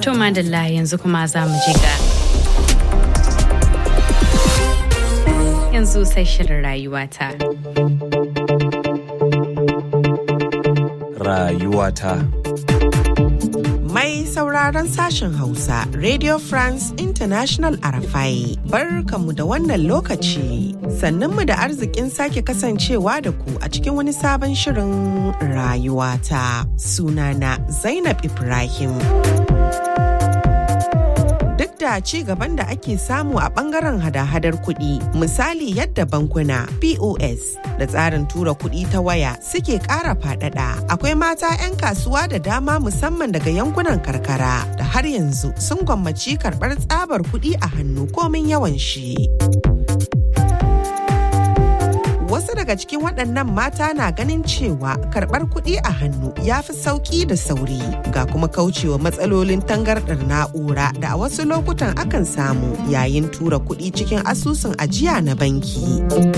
To madalla yanzu kuma za mu je ga yanzu sai shirin rayuwata. Rayuwata. Mai sauraron sashen Hausa, Radio France International Arafai, barkanmu da wannan lokaci. Sannunmu da arzikin sake kasancewa da ku a cikin wani sabon shirin rayuwata. Sunana Zainab Ibrahim. duk da ci gaban da ake samu a bangaren hada-hadar kuɗi misali yadda bankuna pos da tsarin tura kuɗi ta waya suke ƙara faɗaɗa akwai mata 'yan kasuwa da dama musamman daga yankunan karkara da har yanzu sun gwammaci karɓar tsabar kuɗi a hannu komin yawan shi. wasu daga cikin waɗannan mata na ganin cewa karɓar kuɗi a hannu ya fi sauƙi da sauri ga kuma kaucewa matsalolin tangarɗar na'ura da a wasu lokutan akan samu yayin tura kuɗi cikin asusun ajiya na banki.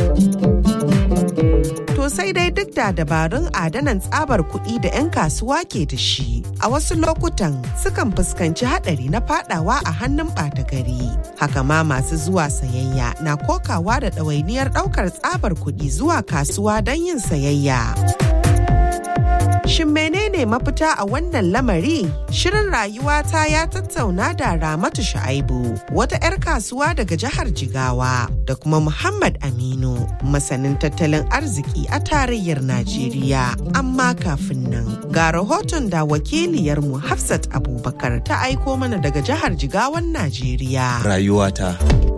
To sai dai duk da dabarun adanan tsabar kuɗi da 'yan kasuwa ke da shi, a wasu lokutan sukan fuskanci haɗari na fadawa a hannun ɓata gari. Haka ma masu zuwa sayayya na kokawa da ɗawainiyar ɗaukar tsabar kuɗi zuwa kasuwa don yin sayayya. Shin menene mafita a wannan lamari? Shirin rayuwata ya tattauna da Ramatu Sha'aibu, wata 'yar kasuwa daga jihar Jigawa, da kuma Muhammad Aminu, masanin tattalin arziki a tarayyar Najeriya. Amma kafin nan, ga rahoton da wakiliyarmu Hafsat Abubakar ta aiko mana daga jihar Jigawan Najeriya. Rayuwata.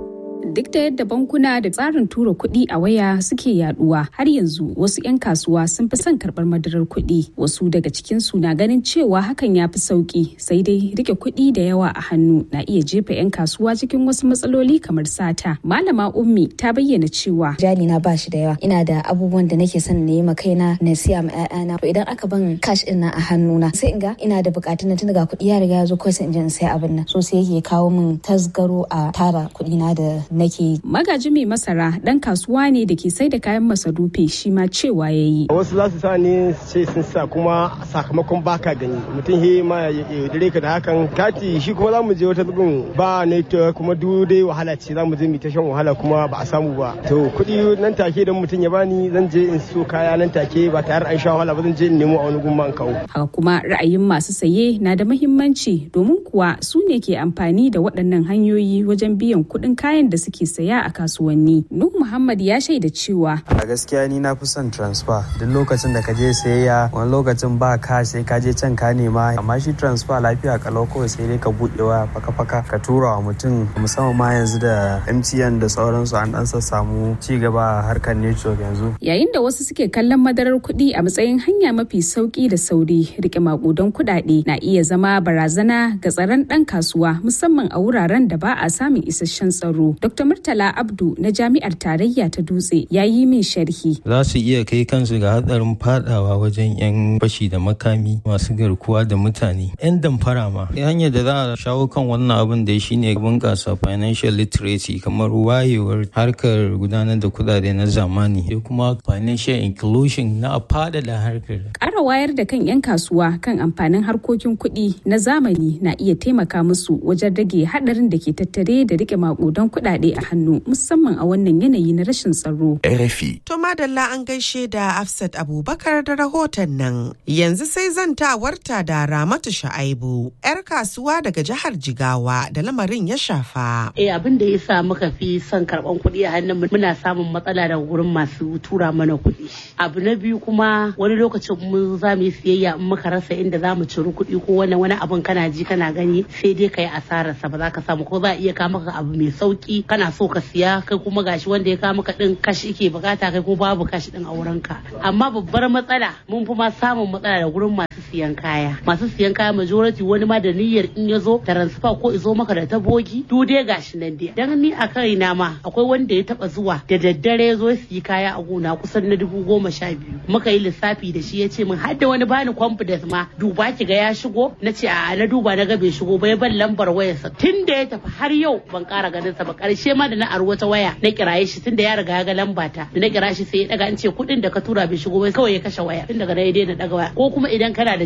duk da yadda bankuna da tsarin tura kuɗi a waya suke yaduwa har yanzu wasu 'yan kasuwa sun fi son karɓar madarar kuɗi wasu daga cikin su na ganin cewa hakan ya fi sauki sai dai rike kuɗi da yawa a hannu na iya jefa 'yan kasuwa cikin wasu matsaloli kamar sata malama ummi ta bayyana cewa jali na ba shi da yawa ina da abubuwan da nake son na yi ma kaina na siya ma 'ya'yana idan aka ban cash din na a hannuna sai in ga ina da bukatun na tun daga kuɗi ya riga ya zo kawai sai in je in sai abin nan so sai yake kawo min tasgaro a tara kuɗi na da nake magaji mai masara dan kasuwa ne da ke sai da kayan masarufi shi ma cewa ya yi wasu za su sa ne sai sun sa kuma sakamakon baka gani mutum he ma ya yaudare ka da hakan kati shi kuma za mu je wata bugun ba network kuma duk dai wahala ce za mu je mu ta shan wahala kuma ba a samu ba to kuɗi nan take idan mutum ya bani zan je in so kaya nan take ba tare an sha wahala ba zan je in nemo a wani gumma in kawo haka kuma ra'ayin masu saye na da muhimmanci domin kuwa su ne ke amfani da waɗannan hanyoyi wajen biyan kuɗin kayan da suke saya a kasuwanni. Nuh Muhammad ya shaida cewa a gaskiya ni na fi son transfer duk lokacin da ka je sayayya wani lokacin ba ka sai ka je can ka nema amma shi transfer lafiya kalau kawai sai dai ka buɗe waya faka faka ka tura wa mutum musamman ma yanzu da MTN da sauransu an dan samu ci gaba a harkar network yanzu. Yayin da wasu suke kallon madarar kuɗi a matsayin hanya mafi sauki da sauri rike makudan kuɗaɗe na iya zama barazana ga tsaron ɗan kasuwa musamman a wuraren da ba a samun isasshen tsaro. Dr. Murtala Abdu na Jami'ar Tarayya ta Dutse ya yi min sharhi. Za su iya kai kansu ga hatsarin fadawa wajen 'yan fashi da makami masu garkuwa da mutane. 'Yan damfara ma. Hanyar da za a shawo kan wannan abin da shi ne bunƙasa financial literacy kamar wayewar harkar gudanar da kudade na zamani da kuma financial inclusion na faɗaɗa harkar. Ƙara wayar da kan 'yan kasuwa kan amfanin harkokin kuɗi na zamani na iya taimaka musu wajen rage haɗarin da ke tattare da rike maƙudan kuɗaɗe a hannu musamman a wannan yanayi na rashin tsaro. RFI. To madalla an gaishe da Afsat Abubakar da rahoton nan. Yanzu sai zantawarta da Ramatu Sha'aibu, 'yar kasuwa daga jihar Jigawa da lamarin ya shafa. Eh abin da ya sa muka fi son karɓan kuɗi a hannun muna samun matsala daga gurin masu tura mana kuɗi. Abu na biyu kuma wani lokacin mun za mu yi siyayya in muka rasa inda za mu ciri kuɗi ko wani wani abin kana ji kana gani sai dai ka yi asararsa ba za ka samu ko za a iya kawo maka abu mai sauki kana so ka siya kai kuma gashi wanda ya kawo maka din kashi ke bukata kai ko babu kashi din a wurin ka amma babbar matsala mun fi ma samun matsala da gurin masu siyan kaya masu siyan kaya majority wani ma da niyyar in ya zo transfer ko izo maka da ta bogi du dai gashi nan dai dan ni a kaina ma akwai wanda ya taba zuwa da daddare ya zo siyi kaya a gona kusan na dubu goma sha biyu muka yi lissafi da shi ya ce min har da wani bani confidence ma duba ki ga ya shigo na ce a na duba na ga bai shigo ba ya ban lambar wayarsa tun da ya tafi har yau ban kara ganin sa ba karshe ma da na aro wata waya na kiraye shi tun da ya riga ya ga lamba ta da na kira shi sai ya daga an ce kuɗin da ka tura bai shigo ba kawai ya kashe waya tun daga na ya daina daga waya ko kuma idan kana da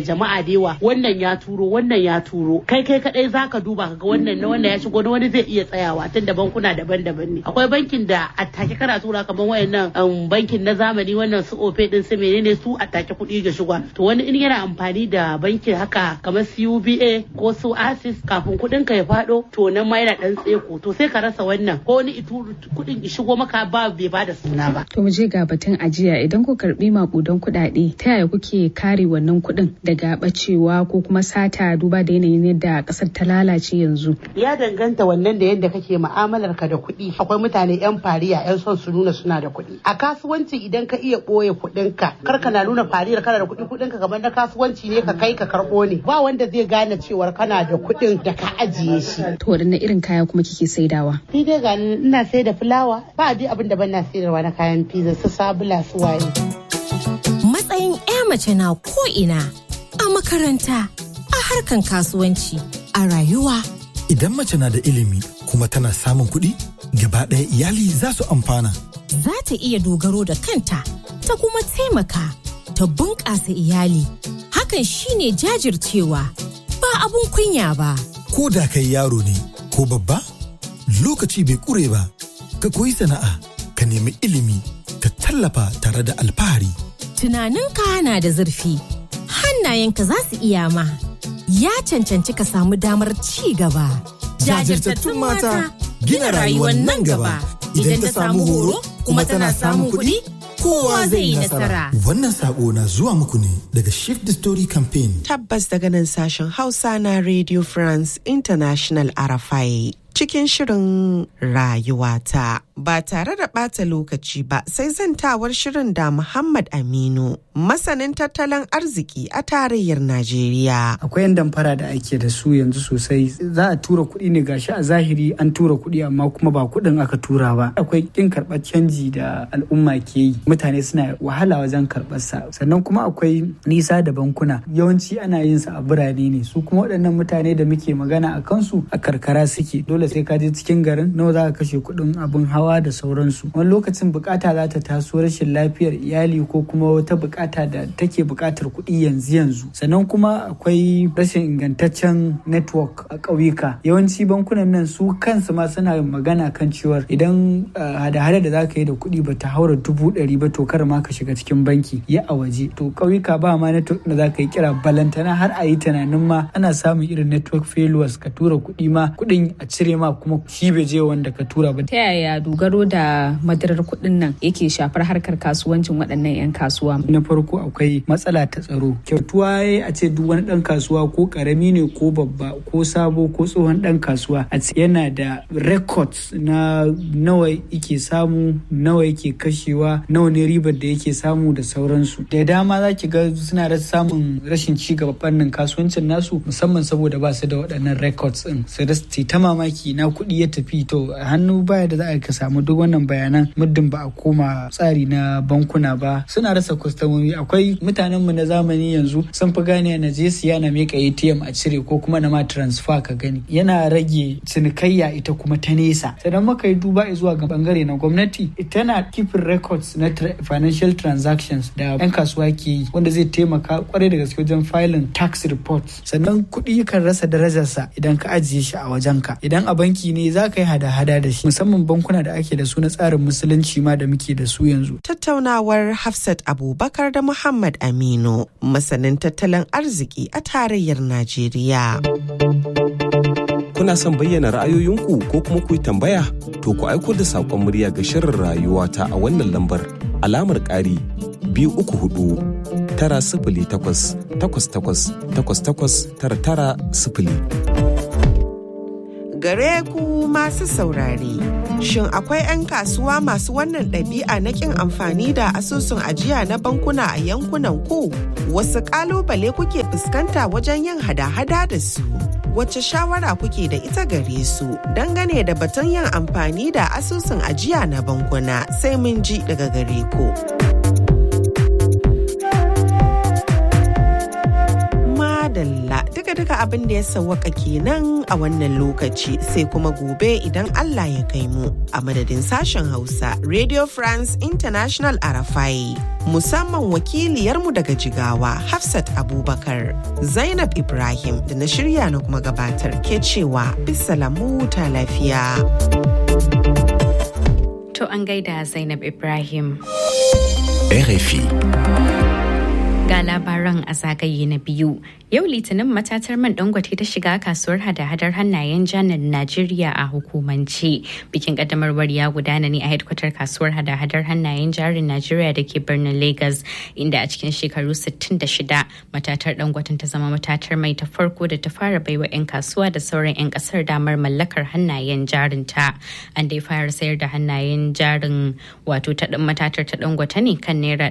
jama'a da yawa wannan ya turo wannan ya turo kai kai kadai zaka duba kaga wannan na wannan ya shigo na wani zai iya tsayawa tun da bankuna daban-daban ne akwai bankin da attake kana tura kamar wayannan bankin na zamani wannan su ofe din su menene su attake kuɗi ga shiga to wani in yana amfani da bankin haka kamar CUBA ko su ASIS kafin kuɗin ka ya faɗo to nan ma yana dan tseko to sai ka rasa wannan ko wani itu kuɗin shigo maka ba bai bada suna ba to mu je ga batun ajiya idan ku karbi makudan kuɗaɗe ta yaya kuke kare wannan kuɗin daga bacewa ko kuma sata duba da yanayin yadda ƙasar ta lalace yanzu ya danganta wannan da yadda kake mu'amalar ka da kuɗi akwai mutane yan fariya yan son su nuna suna da kuɗi a kasuwanci idan ka iya ɓoye kuɗin ka kar ka na nuna fariyar kana da kuɗi kuɗin ka kamar na kasuwanci ne ka kai ka karɓo ne ba wanda zai gane cewar kana da kuɗin da ka ajiye shi to wadanne irin kaya kuma kike saidawa ni dai ga ina sai da fulawa ba dai abin da ban na sayarwa na kayan pizza su sabula su waye matsayin 'ya mace na ko ina a makaranta a harkan kasuwanci a rayuwa Idan mace na da ilimi kuma tana samun kuɗi, gaba ɗaya iyali za su amfana. za ta iya dogaro da kanta ta kuma taimaka ta bunƙasa iyali hakan shine jajircewa ba abun kunya ba Ko da kai yaro ne ko babba, lokaci bai ƙure ba. Ka koyi sana'a, ka nemi ilimi, ka tallafa tare da alfahari. tunaninka na da zurfi hannayenka za su iya ma ya cancanci ka samu damar ci gaba Jajirtattun mata gina rayuwar nan gaba. Idan ta samu horo kuma tana samun kuɗi, kowa zai yi nasara Wannan saƙo na zuwa muku ne daga Shift the Story Campaign. Tabbas daga nan sashen Hausa na Radio France International Arafai. Cikin shirin rayuwata ba tare da ɓata lokaci ba sai zantawar shirin da Muhammad Aminu masanin tattalin arziki a tarayyar Najeriya. akwai yan damfara da ake da su yanzu sosai za a tura kuɗi ne gashi a zahiri an tura kuɗi amma kuma ba kuɗin aka tura ba akwai kin karɓar canji da al'umma ke yi mutane suna wahala wajen karɓar sa sannan kuma akwai nisa da bankuna yawanci ana yin sa a birane ne su kuma waɗannan mutane da muke magana a kansu a karkara suke dole sai ka je cikin garin nawa za ka kashe kuɗin abin hawa da sauransu wani lokacin bukata za ta taso rashin lafiyar iyali ko kuma wata bukata da take bukatar kuɗi yanzu yanzu sannan kuma akwai rashin ingantaccen network a ƙauyuka yawanci bankunan nan su kansu ma suna magana kan cewar idan hada-hada da za ka yi da kuɗi ba ta haura dubu ɗari ba to kar ma ka shiga cikin banki ya a waje to ƙauyuka ba ma network da za ka yi kira balantana har a yi tunanin ma ana samun irin network failures ka tura kuɗi ma kuɗin a cire ma kuma shi bai je wanda ka tura ba ta yaya dogaro da madarar kuɗin nan yake shafar harkar kasuwancin waɗannan 'yan kasuwa na farko akwai matsala ta tsaro kyautuwa ya a ce duk wani ɗan kasuwa ko ƙarami ne ko babba ko sabo ko tsohon ɗan kasuwa a ce yana da records na nawa yake samu nawa yake kashewa nawa ne ribar da yake samu da sauransu da dama za ki ga suna da samun rashin ci gaba fannin kasuwancin nasu musamman saboda ba su da waɗannan records ɗin su da ta mamaki na kuɗi ya tafi to hannu baya da za a ka samu duk wannan bayanan muddin ba a koma tsari na bankuna ba suna rasa kwastomomi akwai mutanenmu na zamani yanzu sun fi gane na je siya na meka atm a cire ko kuma na ma transfer ka gani yana rage cinikayya ita kuma ta nesa sannan muka yi duba zuwa ga bangare na gwamnati tana keeping records na financial transactions da yan kasuwa ke yi wanda zai taimaka kwarai da gaske wajen filing tax reports sannan kuɗi kan rasa darajarsa idan ka ajiye shi a wajenka idan a banki ne za ka yi hada-hada da shi musamman bankuna da ake da su na tsarin musulunci ma da muke da su yanzu. Tattaunawar Hafsat Abubakar da Muhammad Aminu, masanin tattalin arziki a tarayyar Najeriya. Kuna son bayyana ra'ayoyinku ko kuma ku yi tambaya? To ku aiko da saƙon murya ga shirin rayuwa ta a wannan lambar alamar ƙari biyu uku hudu tara sifili takwas takwas takwas takwas takwas tara tara sifili. gare ku masu saurare. Shin akwai 'yan kasuwa masu wannan ɗabi'a na ƙin amfani da asusun ajiya na bankuna a yankunan ku? Wasu ƙalubale kuke fuskanta wajen yin hada-hada da su? Wace shawara kuke da ita gare su dangane da batun yin amfani da asusun ajiya na bankuna sai mun ji daga gare ku. Madalla duka duka-duka abin da ya sawwaka kenan a wannan lokaci sai kuma gobe idan Allah ya kai mu a madadin sashen Hausa Radio France International Arafai musamman wakiliyarmu daga Jigawa Hafsat Abubakar Zainab Ibrahim da na shirya na kuma gabatar ke cewa bisalamu ta lafiya. To an gaida Zainab Ibrahim. RFI. Ga labaran a zagaye na biyu. Yau Litinin matatar man dangote ta shiga kasuwar hada-hadar hannayen janar Najeriya a hukumance. Bikin kaddamarwar ya gudana ne a hedkwatar kasuwar hada-hadar hannayen jarin Najeriya da ke birnin Lagos, inda a cikin shekaru 66 matatar dangoten ta zama matatar mai ta farko da ta fara baiwa 'yan kasuwa da sauran 'yan kasar damar mallakar hannayen jarin ta. An dai fara sayar da hannayen jarin wato ta matatar ta dangote ne kan naira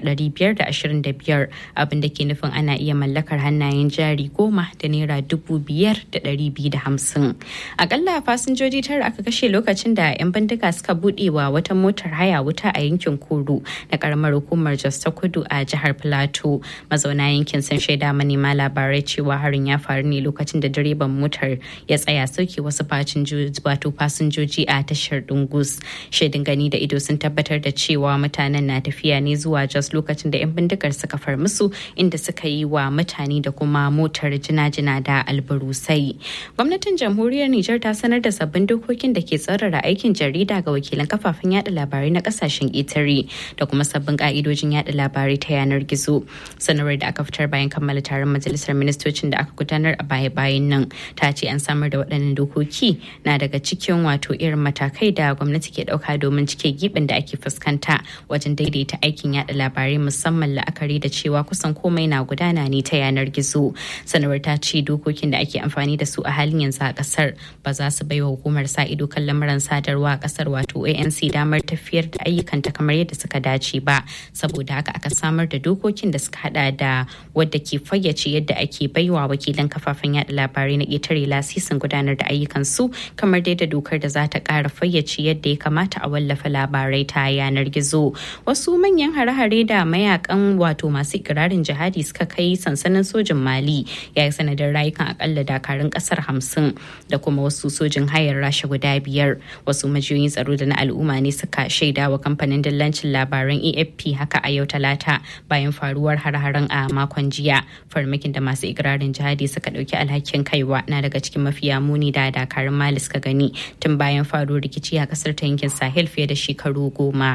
525 abin da ke nufin ana iya mallakar hannayen jari jari goma da naira dubu biyar da ɗari biyu da hamsin. Akalla fasinjoji tara aka kashe lokacin da 'yan bindiga suka buɗe wa wata motar haya wuta a yankin Kuru na karamar hukumar Jos ta Kudu a jihar Filato. Mazauna yankin sun shaida manema labarai cewa harin ya faru ne lokacin da direban motar ya tsaya sauke wasu wato fasinjoji a tashar Dungus. Shaidin gani da ido sun tabbatar da cewa mutanen na tafiya ne zuwa Jos lokacin da 'yan bindigar suka far musu inda suka yi wa mutane da kuma motar jina-jina da albarusai. Gwamnatin jamhuriyar Nijar ta sanar da sabbin dokokin da ke tsarara aikin jarida ga wakilan kafafen yada labarai na kasashen ƙetare da kuma sabbin ka'idojin yada labarai ta yanar gizo. Sanarwar da aka fitar bayan kammala taron majalisar ministocin da aka gudanar a baya-bayan nan ta ce an samar da waɗannan dokoki na daga cikin wato irin matakai da gwamnati ke ɗauka domin cike gibin da ake fuskanta wajen daidaita aikin yada labarai musamman la'akari da cewa kusan komai na gudana ne ta yanar gizo. sanarwar ta ce dokokin da ake amfani da su a halin yanzu a kasar ba za su baiwa hukumar sa ido kan lamuran sadarwa a kasar wato anc damar tafiyar da ayyukanta kamar yadda suka dace ba saboda haka aka samar da dokokin da suka hada da wadda ke fayyace yadda ake baiwa wakilan kafafen yada labarai na ƙetare lasisin gudanar da ayyukan su kamar dai da dokar da za ta ƙara fayyace yadda ya kamata a wallafa labarai ta yanar gizo wasu manyan hare-hare da mayakan wato masu ikirarin jihadi suka kai sansanin sojin mali ya yi sanadin rayukan akalla dakarun kasar hamsin da kuma wasu sojin hayar rasha guda biyar wasu majiyoyin tsaro da na al'umma ne suka shaida wa kamfanin dillancin labaran afp haka a yau talata bayan faruwar har-haren a makon jiya farmakin da masu ikirarin jihadi suka dauki alhakin kaiwa na daga cikin mafiya muni da dakarun mali suka gani tun bayan faruwar rikici a kasar ta yankin sahel fiye da shekaru goma.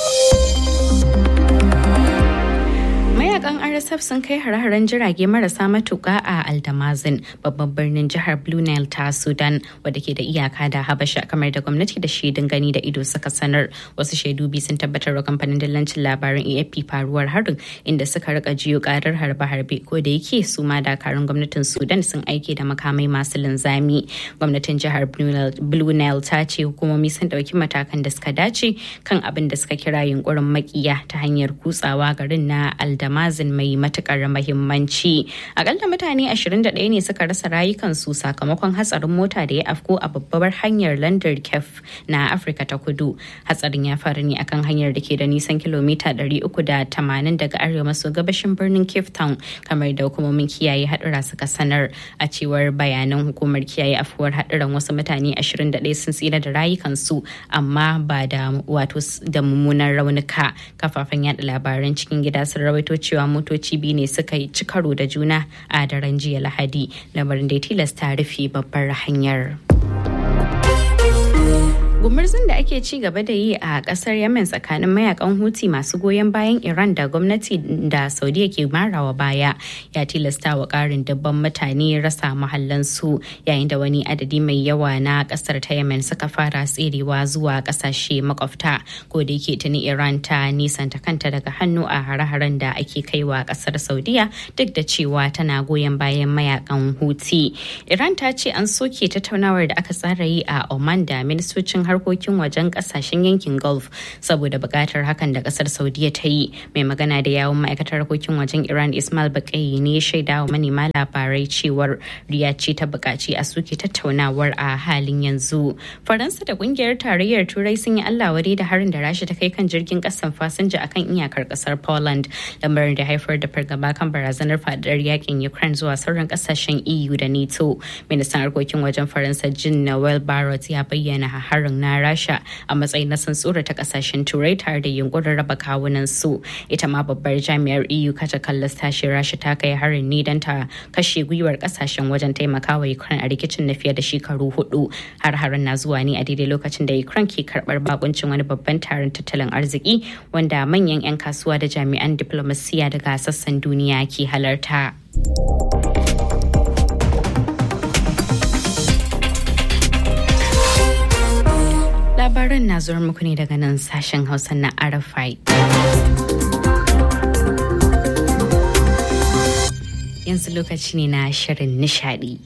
mayakan rsf sun kai hare-haren jirage marasa matuka a aldamazin babban birnin jihar blue nile ta sudan wadda ke da iyaka da habasha kamar da gwamnati da shaidun gani da ido suka sanar wasu shaidu biyu sun tabbatar wa kamfanin dillancin labaran afp faruwar harin inda suka rika jiyo karar harbe-harbe ko da yake su ma dakarun gwamnatin sudan sun aike da makamai masu linzami gwamnatin jihar blue nile ta ce hukumomi sun dauki matakan da suka dace kan abin da suka kira yunkurin makiya ta hanyar kutsawa garin na aldamazin mai matukar mahimmanci akalla mutane 21 ne suka rasa rayukansu sakamakon hatsarin mota da ya afko a babbar hanyar landar kef na afirka ta kudu hatsarin ya faru ne akan hanyar da ke da nisan kilomita 380 daga arewa maso gabashin birnin cape town kamar da hukumomin kiyaye hadura suka sanar a cewar bayanan hukumar kiyaye afuwar haduran wasu mutane 21 sun tsira da rayukansu amma ba da wato da mummunan raunuka kafafen yada labaran cikin gida sun rawaito cewa motoci biyu ne suka yi ci karo da juna a daren jiya lahadi lamarin da ya tilasta rufe babbar hanyar. gumurzun da ake ci gaba da yi a kasar yemen tsakanin mayakan huti masu goyon bayan iran da gwamnati da saudiya ke marawa baya ya tilasta wa karin dabban mutane rasa mahallansu yayin da wani adadi mai yawa na kasar ta yemen suka fara tserewa zuwa kasashe makwabta ko da yake tuni iran ta nisanta kanta daga hannu a hare-haren da ake kaiwa kasar saudiya duk da cewa tana goyon bayan mayakan huti iran ta ce an soke tattaunawar da aka tsara yi a oman da ministocin harkokin wajen kasashen yankin Gulf saboda buƙatar hakan da ƙasar Saudiya ta yi. Mai magana da yawun ma'aikatar harkokin wajen Iran Ismail Baƙayi ne shaida wa manema labarai cewar Riyadh ce ta buƙaci a suke tattaunawar a halin yanzu. Faransa da ƙungiyar tarayyar Turai sun yi Allah wadai da harin da Rasha ta kai kan jirgin ƙasan fasinja akan iyakar ƙasar Poland, lamarin da haifar da fargaba kan barazanar faɗaɗar yakin Ukraine zuwa sauran ƙasashen EU da NATO. Ministan harkokin wajen Faransa Jean Noel Barrot ya bayyana harin na Rasha a matsayin na tsantsura ta ƙasashen Turai tare da yunkurin raba kawunan su. Ita ma babbar jami'ar EU kata kallas tashi Rasha ta kai harin ne don ta kashe gwiwar ƙasashen wajen taimakawa Ukraine a rikicin na fiye da shekaru hudu. Har harin na zuwa ne a daidai lokacin da Ukraine ke karɓar bakuncin wani babban taron tattalin arziki wanda manyan 'yan kasuwa da jami'an diplomasiya daga sassan duniya ke halarta. Labaran na zuwa muku ne daga nan sashen Hausa na Arafai. Yanzu lokaci ne na shirin nishadi.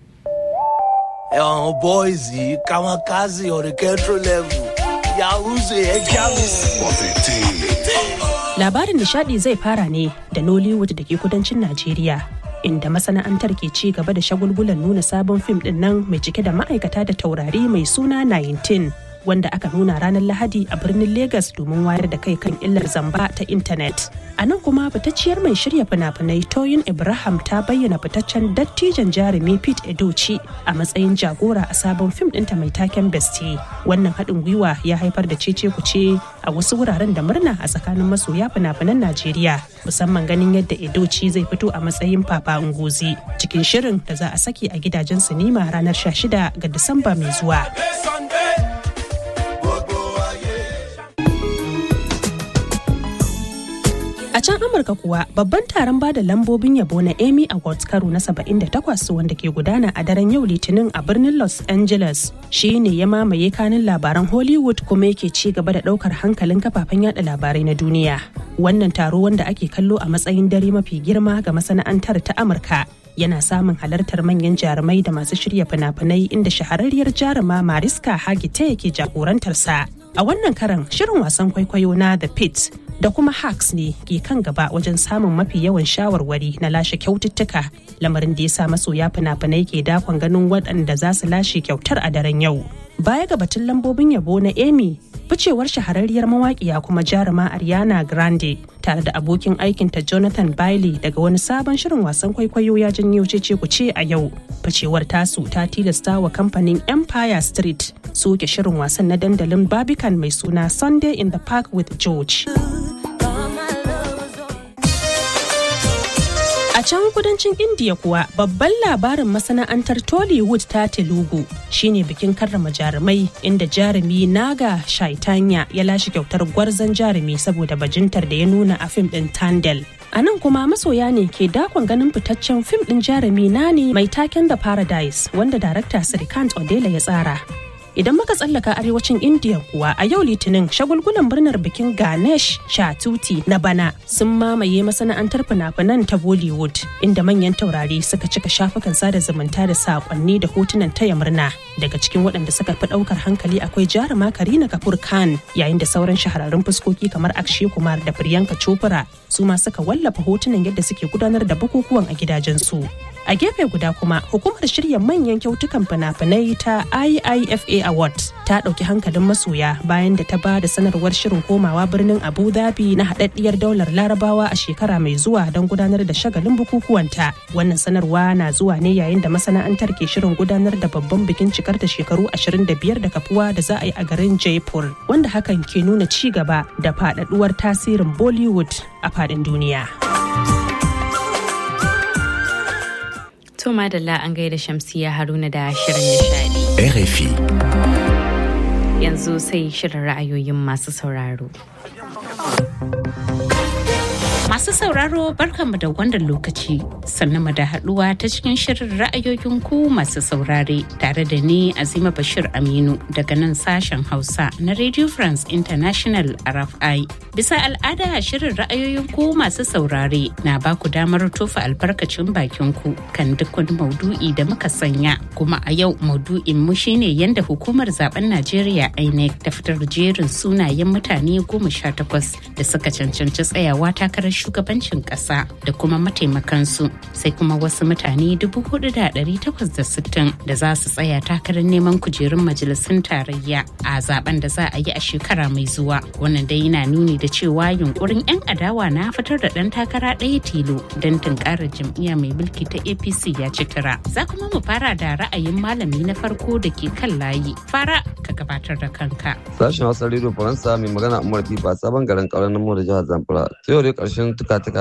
Yawan boys kama kazi oriketo level ya wuce ya kyamis. Labarin nishadi zai fara ne da Nollywood da ke kudancin Najeriya. Inda masana'antar ke ci gaba da shagulgulan nuna sabon fim din nan mai cike da ma'aikata da taurari mai suna 19 wanda aka nuna ranar Lahadi a birnin Legas domin wayar da kai kan illar zamba ta intanet. A nan kuma fitacciyar mai shirya fina-finai Toyin Ibrahim ta bayyana fitaccen dattijan jarumi Pete Edochi a matsayin jagora a sabon fim ɗinta mai taken Bestie. Wannan haɗin gwiwa ya haifar da cece kuce a wasu wuraren da murna a tsakanin masoya fina-finan Najeriya musamman ganin yadda Edochi zai fito a matsayin Papa Ngozi cikin shirin da za a saki a gidajen sinima ranar 16 ga Disamba mai zuwa. A can Amurka kuwa babban taron bada lambobin yabo na Emmy Awards karo na 78 wanda ke gudana a daren yau Litinin a birnin Los Angeles shi ne ya mamaye kanin labaran Hollywood kuma yake ci gaba da daukar hankalin kafafen yada labarai na duniya. Wannan taro wanda ake kallo a matsayin dare mafi girma ga masana'antar ta Amurka yana samun halartar manyan jarumai da masu shirya fina-finai inda shahararriyar jaruma Mariska Hargitay ke jagorantarsa. A wannan karan shirin wasan kwaikwayo na The Pit da kuma Hacks ne ke kan gaba wajen samun mafi yawan shawarwari na lashe kyaututtuka lamarin da ya sa masoya fina-finai ke dakon ganin waɗanda za su lashe kyautar a daren yau. Baya ga batun lambobin yabo na Emmy, ficewar shahararriyar mawaƙiya kuma jaruma Ariana Grande tare da abokin aikinta Jonathan Bailey daga wani sabon shirin wasan kwaikwayo ya janyo cece kuce a yau. Ficewar tasu ta tilasta wa kamfanin Empire Street soke shirin wasan na dandalin Barbican mai suna Sunday in the Park with George. A can kudancin India kuwa babban labarin masana'antar Tollywood ta Telugu shine bikin karrama jarumai inda jarumi Naga Shaitanya ya lashe kyautar gwarzon jarumi saboda bajintar da ya nuna a fim din Tandel. A nan kuma masoya ne ke dakon ganin fitaccen fim din jarumi Nani mai taken da Paradise wanda darakta Srikant Odela ya tsara. Idan muka tsallaka arewacin India kuwa a yau litinin shagulgulan murnar bikin Ganesh Chatuti na bana sun mamaye masana'antar fina-finan ta Bollywood inda manyan taurari suka cika shafukan sada zumunta da saƙonni da hotunan taya murna. Daga cikin waɗanda suka fi ɗaukar hankali akwai jaruma Karina Kapoor Khan yayin da sauran shahararrun fuskoki kamar Akshay Kumar da Priyanka Chopra su ma suka wallafa hotunan yadda suke gudanar da bukukuwan a gidajensu. A gefe guda kuma hukumar shirya manyan kyautukan fina-finai ta IIFA Award ta ɗauki hankalin masoya bayan da ta ba da sanarwar shirin komawa birnin Abu Dhabi na haɗaɗɗiyar daular Larabawa a shekara mai zuwa don gudanar da shagalin bukukuwanta. Wannan sanarwa na zuwa ne yayin da masana'antar ke shirin gudanar da babban bikin cikar da shekaru 25 da kafuwa da za a yi a garin Jaipur, wanda hakan ke nuna ci gaba da faɗaɗuwar tasirin Bollywood a faɗin duniya. To madalla an gaida Shamsiya Haruna da shirin nishadi. RFI. Yanzu sai shirin ra'ayoyin masu sauraro. Masu sauraro barkanmu da wannan lokaci sannan mu da haduwa ta cikin shirin ra'ayoyin ku masu saurare tare da ni Azima Bashir Aminu daga nan sashen Hausa na Radio France International RFI. Bisa al'ada shirin ra'ayoyin ku masu saurare na ba ku damar tofa albarkacin bakin ku kan duk wani maudu'i da muka sanya kuma a yau maudu'in mu shine yadda hukumar zaben Najeriya INEC ta fitar jerin sunayen mutane goma sha takwas da suka cancanci tsayawa takarar shugabancin kasa da kuma mataimakansu sai kuma wasu mutane 4,860 da za su tsaya takarar neman kujerun majalisun tarayya a zaben da za a yi a shekara mai zuwa wannan dai yana nuni da cewa yunkurin 'yan adawa na fitar da ɗan takara ɗaya tilo don tunkarar jam'iyya mai mulki ta apc ya ci tura za kuma mu fara da ra'ayin malami na farko da ke kan layi fara ka gabatar da kanka sashen hausa rediyo faransa mai magana umar fifa sabon garin kauran namo da jihar zamfara sai yau dai karshen tuka-tuka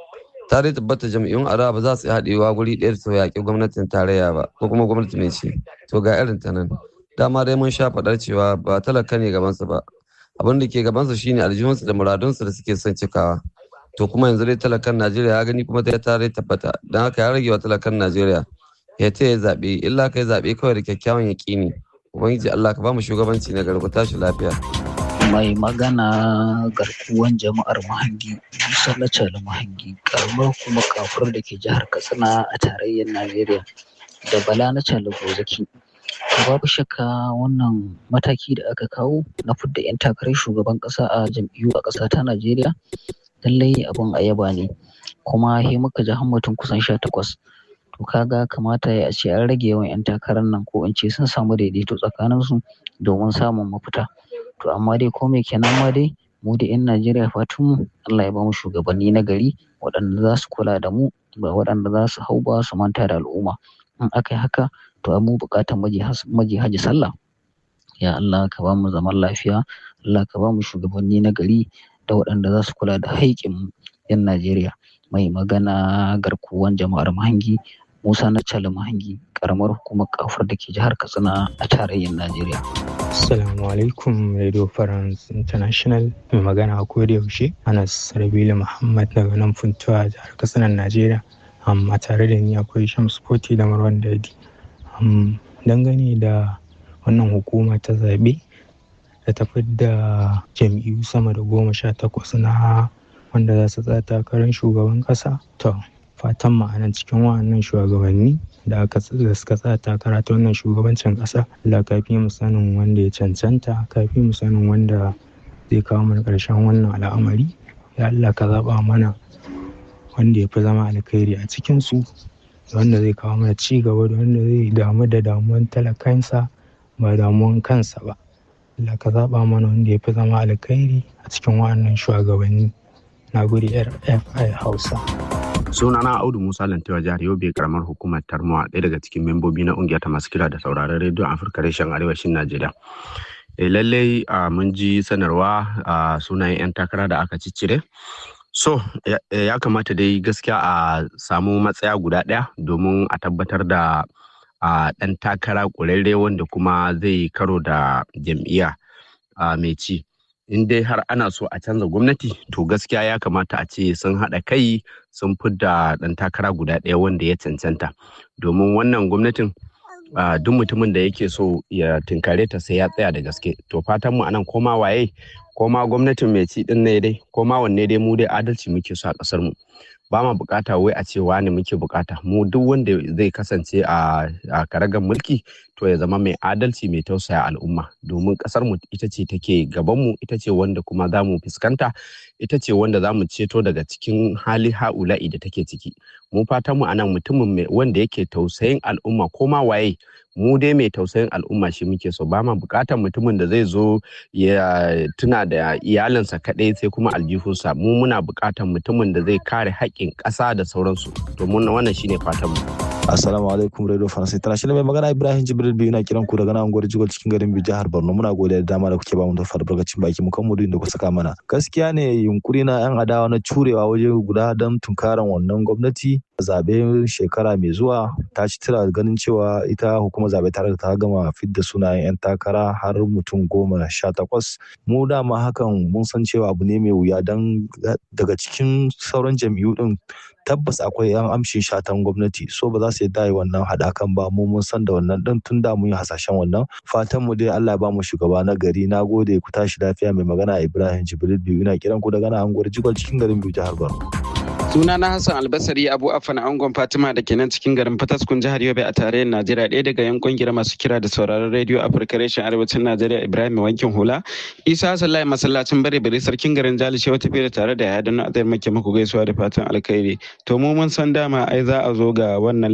ta dai tabbata jam'iyyun adawa ba za su yi haɗewa guri ɗaya su yaƙi gwamnatin tarayya ba ko kuma gwamnati mai ce to ga irin ta nan dama dai mun sha faɗar cewa ba talaka ne gabansu ba abin da ke gabansu shine aljihunsu da muradunsu da suke son cikawa to kuma yanzu dai talakan najeriya ya gani kuma ta dai tabbata don haka ya rage wa talakan najeriya ya ta ya zaɓe illa kai zaɓe kawai da kyakkyawan yaƙini ubangiji allah ka ba mu shugabanci na garku tashi lafiya mai magana garkuwan jama'ar mahangi musa lacal mahangi karamar kuma kafur da ke jihar katsina a tarayyar najeriya da bala na cala gozaki babu shakka wannan mataki da aka kawo na fidda 'yan takarar shugaban kasa a jam'iyyu a ƙasa ta najeriya lallai abin a yaba ne kuma he muka ji hammatin kusan sha takwas to kaga kamata ya ce an rage yawan 'yan takarar nan ko in ce sun samu daidaito tsakaninsu domin samun mafita to amma dai ko me kenan ma dai mu da 'yan Najeriya fatan mu Allah ya ba mu shugabanni na gari waɗanda za su kula da mu ba waɗanda za su hau ba su manta da al'umma in aka yi haka to mu buƙatar maji haji sallah ya Allah ka ba mu zaman lafiya Allah ka ba mu shugabanni na gari da waɗanda za su kula da haƙƙin 'yan Najeriya mai magana garkuwan jama'ar mahangi Musa na Cali Mahangi karamar hukumar kafur da ke jihar Katsina a tarayyar Najeriya. Assalamu alaikum Radio France International mai magana a koda yaushe Anas Rabilu Muhammad daga nan Funtuwa jihar Katsina Najeriya. Amma tare da ni akwai Shams Foti da Marwan Dadi. Dangane da wannan hukuma ta zaɓe da ta da jam'iyyu sama da goma sha takwas na wanda za su tsaya takarar shugaban ƙasa. To, fatan ma'anan cikin wa'annan shugabanni da aka da suka tsaya takara ta wannan shugabancin ƙasa Allah kafi mu sanin wanda ya cancanta kafi mu sanin wanda zai kawo mana ƙarshen wannan al'amari ya Allah ka zaɓa mana wanda ya fi zama alkhairi a cikin su wanda zai kawo mana ci gaba da wanda zai damu da damuwan talakansa ba damuwan kansa ba Allah ka zaɓa mana wanda ya fi zama alkhairi a cikin wa'annan shugabanni na guri rfi hausa sunana audu musa lantewa jihar yobe karamar hukumar tarmuwa ɗaya daga cikin membobi na ƙungiyar ta masu kira da sauraron rediyon afirka reshen arewacin najeriya e, lallai mun ji sanarwa a sunayen 'yan takara da aka ciccire so ya kamata dai gaskiya a samu matsaya guda ɗaya domin a tabbatar da ɗan takara ƙurarre wanda kuma zai karo da jam'iyya mai ci in dai har ana so a canza gwamnati to gaskiya ya kamata a ce sun haɗa kai sun fidda ɗan takara guda ɗaya wanda ya cancanta domin wannan gwamnatin duk mutumin da yake so ya tinkare ta sai ya tsaya da gaske to fatan mu anan koma waye koma gwamnatin mai ci din ne dai koma wanne dai mu dai adalci muke so a ƙasar mu ba ma bukata wai a ce wani muke bukata mu duk wanda zai kasance a karagar mulki to ya zama mai adalci mai tausaya al'umma domin kasar mu ita ce take gaban mu ita ce wanda kuma za mu fuskanta ita ce wanda za mu ceto daga cikin hali ha'ula'i da take ciki mu fatan mu anan mutumin wanda yake tausayin al'umma ko ma waye mu dai mai tausayin al'umma shi muke so ba ma bukatar mutumin da zai zo ya tuna da iyalinsa kaɗai sai kuma aljihunsa mu muna bukatar mutumin da zai kare haƙƙin ƙasa da sauransu to wannan shine fatan mu Assalamu alaikum Radio France International mai magana Ibrahim Jibril biyu na kiran ku daga nan unguwar Jigol cikin garin Biyu jihar Borno muna godiya da dama da kuke ba mu da albarkacin baki mu kan mu da ku saka mana gaskiya ne yunkuri na yan adawa na curewa waje guda don tunkaran wannan gwamnati zabe shekara mai zuwa ta ci tira ganin cewa ita hukumar zabe tare da ta gama fidda sunayen yan takara har mutum goma sha takwas mu dama hakan mun san cewa abu ne mai wuya don daga cikin sauran jam'iyyu din tabbas akwai yan amshin shatan gwamnati so ba za su yadda yi wannan haɗakan ba mu mun san da wannan din tun da mun yi hasashen wannan fatan mu dai Allah ba mu shugaba na gari na gode ku tashi lafiya mai magana Ibrahim Jibril biyu ina kiran ku daga nan anguwar Jigol cikin garin biyu jihar Borno suna na hassan albasari abu afan angon fatima da ke nan cikin garin fataskun jihar yobe a tarayyar najeriya ɗaya daga yan kungiyar masu kira da sauraron rediyo afirka reshen arewacin najeriya ibrahim wankin hula isa hassan lai masallacin bare bare sarkin garin jali shewa tafiya tare da ya don azar make muku gaisuwa da fatan alkhairi to mu mun san dama ai za a zo ga wannan